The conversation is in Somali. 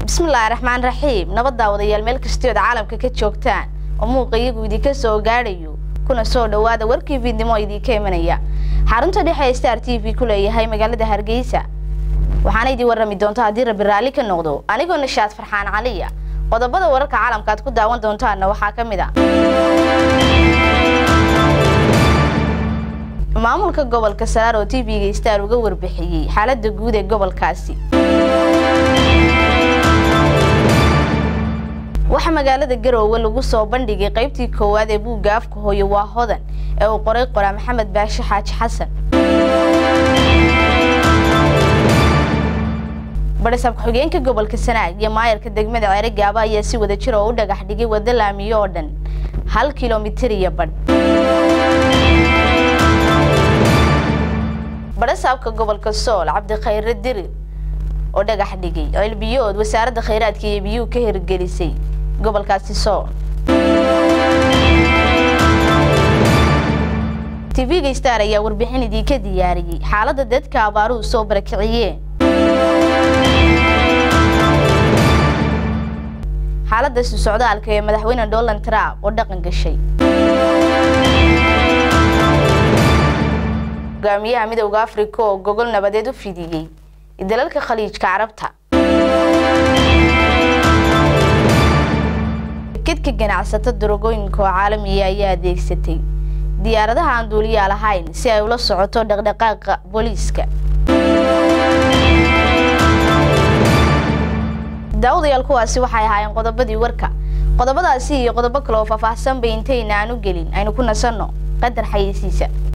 bismillaahi raxmaan raxiim nabad daawadayaal meel kastiood caalamka ka joogtaan oo muuqa iyagu idinka soo gaadhayo kuna soo dhowaada warkii fiidnimo oo idinka imanaya xarunta dhexe ee star t v ku leeyahay magaalada hargeysa waxaana idin warrami doonta haddii rabbi raalli ka noqdo anigoo nashaad farxaan caliya qodobada wararka caalamka aad ku daawan doontaanna waxaa ka mid a maamulka gobolka saraar oo t v-ga star uga warbixiyey xaalada guud ee gobolkaasi waxaa magaalada garoowe lagu soo bandhigay qaybtii koowaad ee buugga afka hooyo waa hodan ee uu qoray qoraa maxamed baashe xaaji xasan badhisaab ku-xigeenka gobolka sanaag iyo maayarka degmada ceere gaaba ayaa si wada jir oo u dhagax dhigay waddo laamiyo oo dhan hal kilomitir iyo badh badhasaabka gobolka sool cabdikhayre dirir oo dhagax dhigay cilbiyood wasaaradda khayraadka iyo biyuhu ka hirgelisay gobolkaasi sool tv-ga star ayaa warbixin idinka diyaariyey xaaladda dadka abaaruhu soo barakiciyeen xaaladda isu socdaalka ee madaxweyne donald trump oo dhaqan gashay hogaamiyaha midowda africa oo gogol nabadeed u fidiyey dalalka khaliijka carabta kedka ganacsato darogooyinka oo caalamiya ayaa adeegsatay diyaaradaha aan duuliyaa lahayn si ay ula socoto dhaqdhaqaaqa booliiska daawadayaal kuwaasi waxay ahaayeen qodobadii warka qodobadaasi iyo qodobo kale oo faahfaahsan bay intayna aan u gelin aynu ku nasanno qadar xayeysiisa